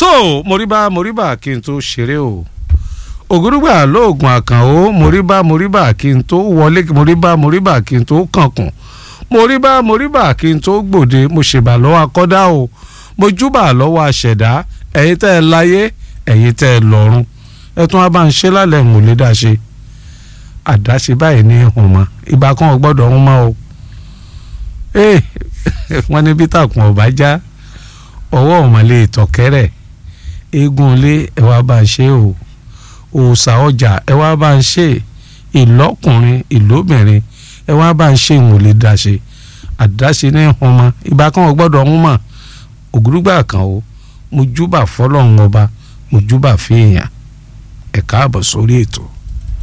so moriba moriba kí n tó ṣeré o ògúrúgbà lóògùn àkànó moriba moriba kí n tó wọlé moriba moriba kí n tó kànkùn moriba moriba kí n tó gbòde mo ṣèbà lọ́wọ́ akọ́dá o mo júbà lọ́wọ́ aṣẹ̀dá ẹ̀yin tẹ́ ẹ láyé ẹ̀yin tẹ́ ẹ lọ́run ẹ tún wá bá ń ṣe lálẹ́ ń lè dá ṣe àdáṣe báyìí ní ìhùn mọ́ ìbá kan ò gbọ́dọ̀ ń mọ́ o ee wọ́n ní bí tàkùn ọ̀bá já ọwọ́ ọ̀mọ̀lẹ́ ìtọ̀kẹ́rẹ̀ eégún ilé ẹ wá bá ń ṣe o òòṣà ọjà ẹ wá bá ń ṣe ìlọ́kùnrin ìlóbìnrin ẹ wá bá ń ṣe ìwọ̀n lè dá ṣe àdáṣe ní ìhùn mọ́ ìbá kan ò gbọ́dọ̀ ń mọ́ ògúrúgbà kan o mo júbà fọlọ́run ọba mo júbà fèèyàn ẹ káàbọ̀ sórí ètò.